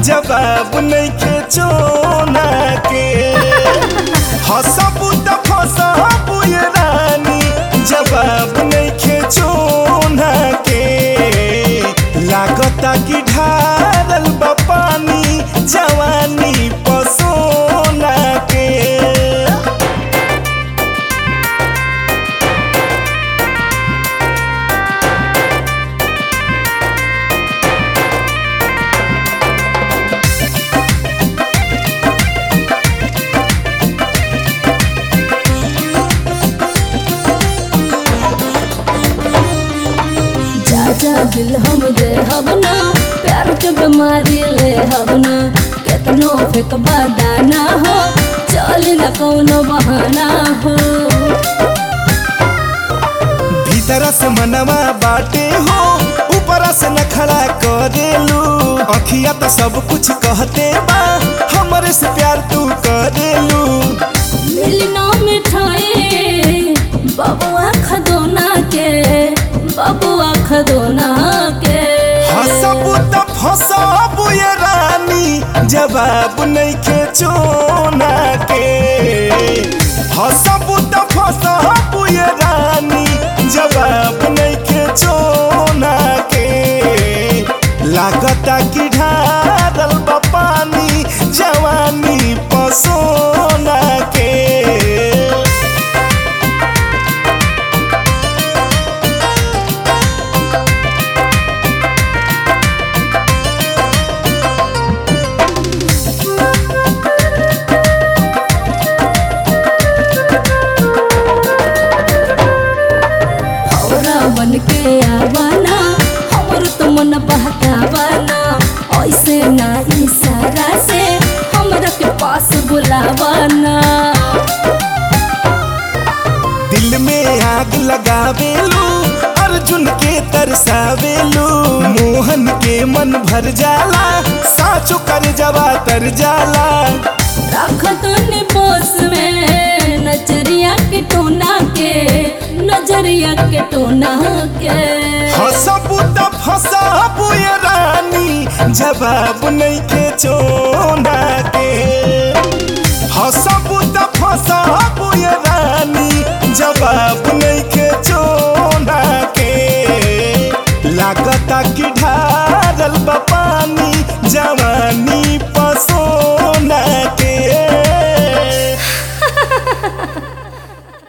जवाब नइखे चोना के हसबू त फसबू ये रानी जवाब नइखे चोना के लागता कि ढारल बा पानी जवानी पसोना के जा जा दिल हम दे हबना प्यार के बीमारी ले हबना केतनो फेक दाना हो चल न कौनो बहाना हो भीतर से मनवा बाटे हो ऊपर से न खड़ा करेलू अखिया तो सब कुछ कहते बा हमरे से प्यार तू करेलू मिलना मिठाई बबुआ खदोना के बबुआ खदोना के हसबू त फसबू ये रानी जवाब नइखे चोना के हसबू त फसबू ये रानी जवाब नइखे चोना के लागता कि ढारल बा पानी जवानी पसोना के हमरा बन के आवाना हमर तो मन बहकावाना ऐसे ना इशारा से हमरा के पास बुलावाना दिल में आग लगावेलू अर्जुन के तरसावेलू मोहन के मन भर जाला साचो कर जवा तर जाला रख तूने बोस में नजरिया के टोना के नजरिया के टोना के हसबू त फसबू ये रानी जवाब नहीं के चोना के हसबू त फसबू ये रानी